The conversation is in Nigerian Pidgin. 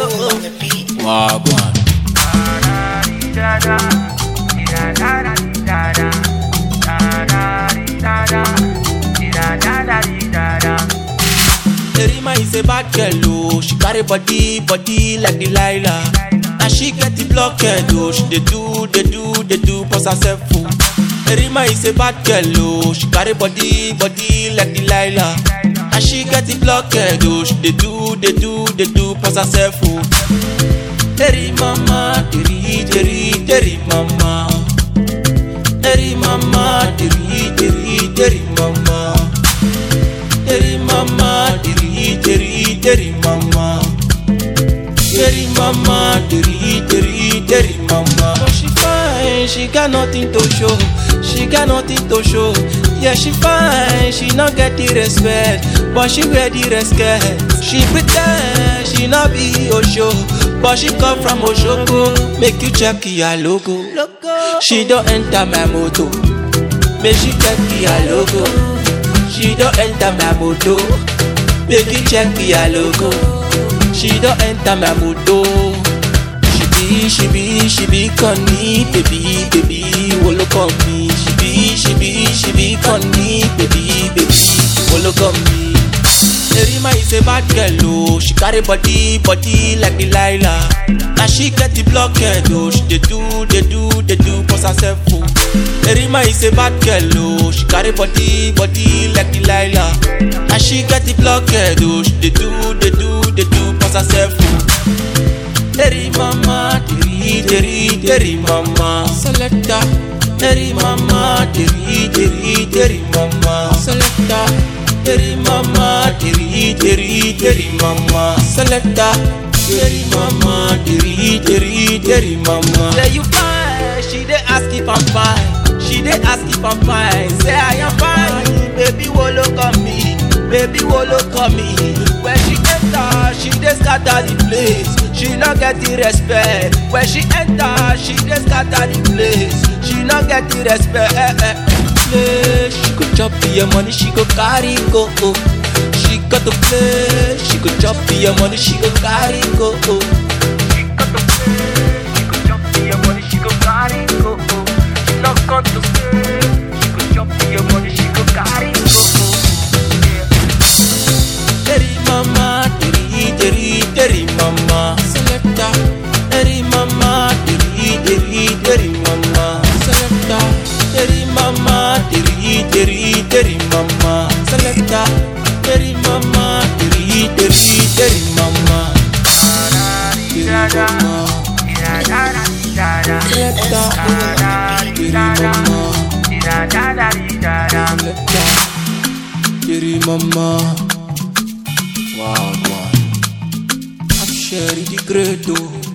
Wagwan. Erima is a bad girl, oh. She carry body, body like Delilah. Now she get the blockhead, oh. She dey do, dey do, dey do, pass herself, oh. Erima is a bad girl, oh. She carry body, body like Delilah. Now she get the blockhead, oh. She dey do, dey do, dey do, pass herself, oh. Eri mama, deri, deri, deri mama. Eri mama, deri, deri, deri mama. Deri mama, deri, deri, deri mama. Deri mama, deri, deri, deri mama. Oh, she fine, she got nothing to show. She got nothing to show. Yeah, she fine, she not get the respect, but she wear the respect. She pretend she not be Osho, but she come from Oshoko. Make you check your logo. She don't enter my moto. Make she check your logo. She don't enter my moto. Make you check your logo. She don't enter my moto. She be, she be, she be conny, baby, baby, will look on me. She be, she be, she be conny, baby, baby, will look on me. Erima is a bad girl, oh. She carry body, body like Delilah. Now she get the blockhead, oh. She dey do, dey do, dey do, pass herself, oh. Erima is a bad girl, oh. She carry body, body like Delilah. Now she get the blockhead, oh. She dey do, dey do, dey do, pass herself, oh. Eri mama, deri, deri, deri mama. Selecta. Eri mama, deri, deri, deri mama. Selecta. Eri mama, deri, deri, deri mama. Selecta. Eri mama, deri, deri, deri mama. Say you fine, she dey ask if I'm fine. She dey ask if I'm fine. Say I am fine, baby, wo look on me. Baby, wo look on me. When she enter, she dey scatter the place. She no get the respect. When she enter, she dey scatter the place. She no get the respect. Eh, eh, eh. Play. She go chop your money, she go carry go. Oh. She got to play. She go chop your money, she go carry go. Oh. She got to play, she go chop your money, she go carry go. She not got to play, she go chop your money, she go carry go. Yeah. Eri mama, deri, deri, deri mama. Selecta. Eri mama, deri, deri, deri mama. Selecta. Eri mama, deri, deri, deri mama. Selecta. Eri mama, deri, deri, deri mama. Deri mama. Selecta. Deri mama. Selecta. Deri mama. Wow, wow. I'm Sherry the Great, oh.